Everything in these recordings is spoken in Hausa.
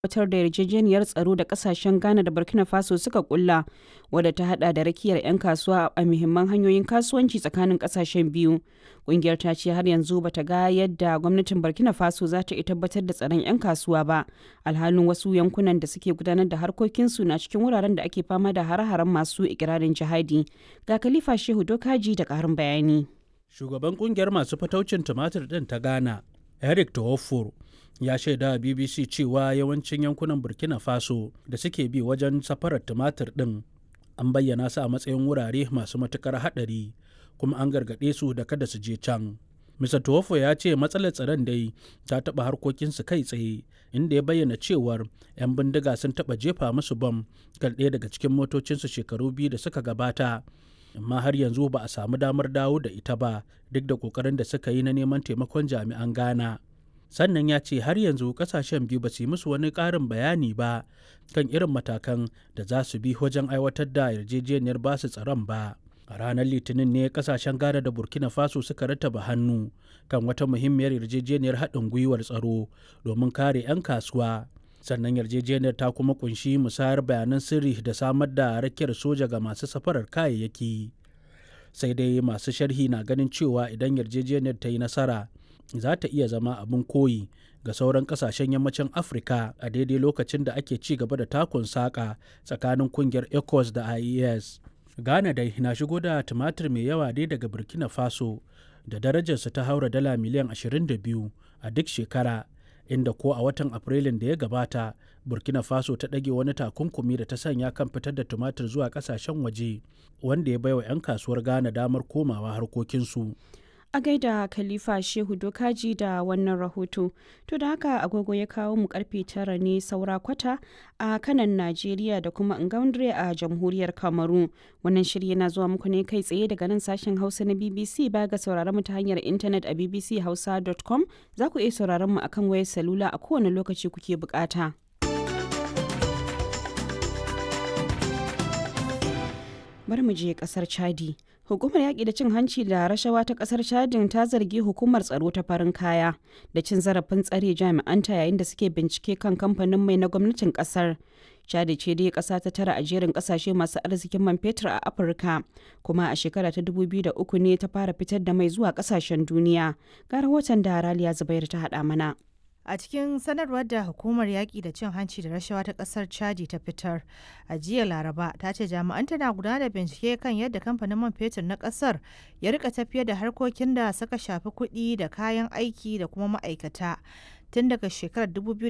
aiwatar da yarjejeniyar tsaro da kasashen Ghana da Burkina Faso suka kulla wadda ta hada da rakiyar 'yan kasuwa a muhimman hanyoyin kasuwanci tsakanin kasashen biyu. Kungiyar ta ce har yanzu bata ga yadda gwamnatin Burkina Faso za ta iya tabbatar da tsaron 'yan kasuwa ba, alhalin wasu yankunan da suke gudanar da harkokinsu na cikin wuraren da ake fama da hare-haren masu ikirarin jihadi. Ga Khalifa Shehu Dokaji da ƙarin bayani. Shugaban kungiyar masu fataucin tumatir ɗin ta Ghana, Eric Tawofor, ya shaida a BBC cewa yawancin yankunan Burkina Faso da suke bi wajen safarar tumatir ɗin an bayyana su a matsayin wurare masu matukar haɗari kuma an gargaɗe su da kada su je can. Mr. Tuwofo ya ce matsalar tsaron dai ta taɓa harkokinsu kai tsaye inda ya bayyana cewar 'yan bindiga sun taɓa jefa musu bam kan ɗaya daga cikin motocinsu shekaru biyu da suka gabata. amma har yanzu ba a samu damar dawo da ita ba duk da ƙoƙarin da suka yi na neman taimakon jami'an Ghana. Sannan ya ce har yanzu ƙasashen biyu ba su yi musu wani ƙarin bayani ba kan irin matakan da za su bi wajen aiwatar da yarjejeniyar basu tsaron ba. a ranar litinin ne kasashen ghana da burkina faso suka rattaba hannu kan wata muhimmiyar yarjejeniyar haɗin gwiwar tsaro domin kare 'yan kasuwa sannan yarjejeniyar ta kuma kunshi musayar bayanan sirri da samar da rakiyar soja ga masu safarar kayayyaki sai dai masu sharhi na ganin cewa idan yarjejeniyar ta yi nasara za ta iya zama abin koyi ga sauran kasashen yammacin afirka a daidai lokacin da ake ci gaba da takun saƙa tsakanin kungiyar ecos da ies Ghana dai na shigo da tumatir mai yawa dai daga Burkina Faso da darajarsa ta haura dala miliyan 22 a duk shekara inda ko a watan Afrilun da ya gabata Burkina Faso ta ɗage wani takunkumi da ta sanya kan fitar da tumatir zuwa ƙasashen waje wanda ya baiwa 'yan kasuwar Ghana damar komawa harkokinsu. a gaida khalifa shehu dokaji da wannan rahoto to da haka agogo ya kawo mu karfe tara ne saura kwata a kanan najeriya da kuma ngaundre a jamhuriyar kamaru wannan shiri yana zuwa muku ne kai tsaye daga nan sashen hausa na bbc ba ga sauraron mu ta hanyar intanet a bbchausa.com za ku iya sauraron mu akan wayar salula a kowane lokaci kuke bukata. bari mu je kasar chadi hukumar yaƙi da cin hanci da rashawa ta kasar chadin ta zargi hukumar tsaro ta farin kaya da cin zarafin tsare jami'anta yayin da suke bincike kan kamfanin mai na gwamnatin kasar chadi ce dai kasa ta tara a jerin kasashe masu arzikin man fetur a afirka kuma a shekara ta 2003 ne ta fara fitar da mai zuwa kasashen duniya ga rahoton da raliya zubair ta haɗa mana A cikin sanarwar da hukumar yaƙi da cin hanci da rashawa ta ƙasar Chadi ta fitar a jiya Laraba ta ce jami'an tana gudanar da bincike kan yadda kamfanin man fetur na ƙasar ya rika tafiyar da harkokin da suka shafi kuɗi da kayan aiki da kuma ma'aikata tun daga shekarar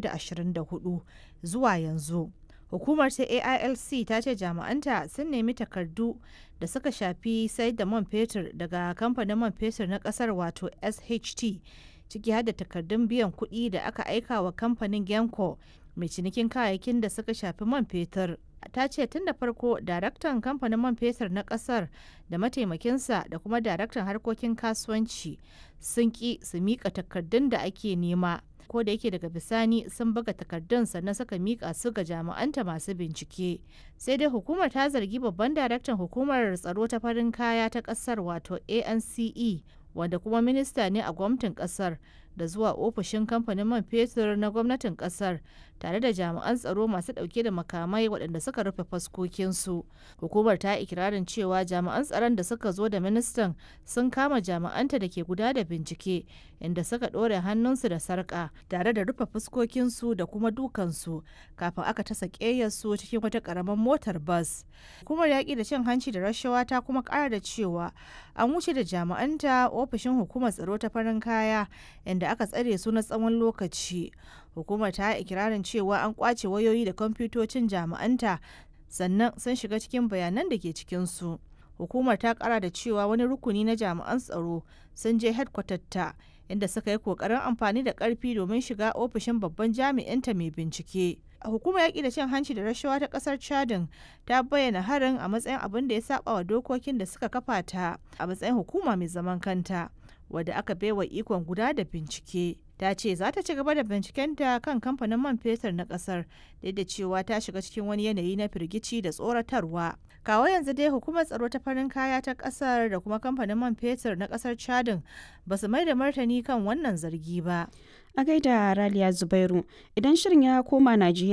2024 zuwa yanzu. Hukumar ta AILC ta ce jami'anta sun nemi takardu da suka shafi sayar da man fetur daga kamfanin man fetur na ƙasar wato SHT. ciki har da takardun biyan kuɗi da aka aika wa kamfanin genco mai cinikin kayayyakin da suka shafi man fetur ta ce tun da farko daraktan kamfanin man fetur na ƙasar da mataimakinsa da kuma daraktan harkokin kasuwanci sun ƙi su miƙa takardun da ake nema ko da yake daga bisani sun buga takardun sannan suka mika su ga jami'anta masu bincike sai dai hukumar ta zargi babban daraktan hukumar tsaro ta farin kaya ta kasar wato ance wanda kuma minista ne a gwamnatin kasar da zuwa ofishin kamfanin man fetur na gwamnatin kasar tare da jami'an tsaro masu dauke da makamai waɗanda suka rufe faskokinsu hukumar ta ikirarin cewa jami'an tsaron da suka zo da ministan sun kama jami'anta da ke guda da bincike inda suka ɗore hannunsu da sarƙa tare da rufe fuskokinsu da kuma dukansu kafin aka tasa ƙeyarsu cikin wata ƙaramin motar bas hukumar yaƙi da cin hanci da rashawa ta kuma ƙara da cewa an wuce da jami'anta ofishin hukumar tsaro ta farin kaya inda aka tsare su na tsawon lokaci hukumar ta ikirarin cewa an kwace wayoyi da kwamfutocin jami'anta sannan sun shiga cikin bayanan da ke cikinsu hukumar ta kara da cewa wani rukuni na jami'an tsaro sun je ta inda suka yi kokarin amfani da karfi domin shiga ofishin babban jami'inta mai bincike hukumar yaƙi da cin hanci da rashawa ta ƙasar chadin ta bayyana harin a matsayin abin da ya saba wa dokokin da suka kafa ta a matsayin hukuma mai zaman kanta wadda aka baiwa ikon guda da bincike ta ce za ta ci gaba da bincikenta kan kamfanin man fetur na kasar duk da cewa ta shiga cikin wani yanayi na firgici da tsoratarwa kawo yanzu dai hukumar tsaro ta farin kaya ta kasar da kuma kamfanin man fetur na kasar chadin ba su mai da martani kan wannan zargi ba a gaida raliya zubairu idan shirin ya koma najeriya